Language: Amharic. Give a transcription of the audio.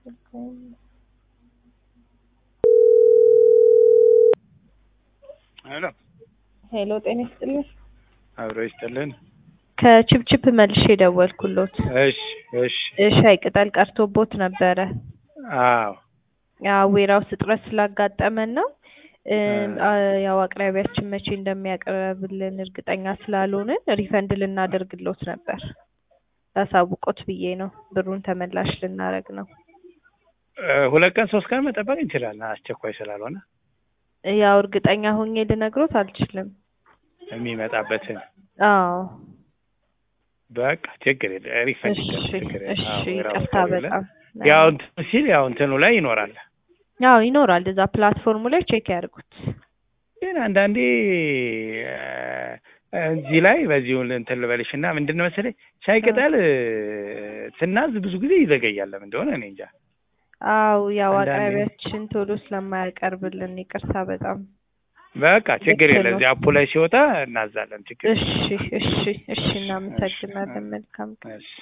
ሄሎ ሄሎ ጤና ይስጥልኝ። አብሮ ይስጥልን። ከችፕችፕ መልሼ ደወልኩሎት። እሺ እሺ። ሻይ ቅጠል ቀርቶቦት ነበረ። አዎ ያው ዌራውስ እጥረት ስላጋጠመን ነው። አ- ያው አቅራቢያችን መቼ እንደሚያቀርብልን እርግጠኛ ስላልሆንን ሪፈንድ ልናደርግሎት ነበር። ላሳውቆት ብዬ ነው። ብሩን ተመላሽ ልናደርግ ነው። እ፣ ሁለት ቀን ሶስት ቀን መጠበቅ እንችላለን፣ አስቸኳይ ስላልሆነ ያው እርግጠኛ ሆኜ ልነግሮት አልችልም። የሚመጣበትን አዎ በቃ ችግር የለ ሪፈንድ እሺ ይደረግ፣ ችግር የለ። እሺ፣ አዎ፣ የራሱ ይቅርታ ከሌለ በጣም ያው እንትን ሲል ያው እንትኑ ላይ ይኖራል። ያው ይኖራል እዛ ፕላትፎርሙ ላይ ቼክ ያድርጉት። ግን አንዳንዴ እ፣ እዚህ ላይ በዚሁ እንትን ልበልሽ እና ምንድን ነው መሰለኝ ሻይ ቅጠል እ፣ ስናዝ ብዙ ጊዜ ይዘገያል። ለምን እንደሆነ እኔ እንጃ። አው ያው አንዳንዴ- አቅራቢያችን ቶሎ ስለማያቀርብልን ይቅርታ በጣም በቃ ችግር ልክ የለ። ነው። እዚህ አፑ ላይ ሲወጣ እናዛለን። ችግር የለ። እሺ እሺ እሺ እናመሰግናለን መልካም ቀን እሺ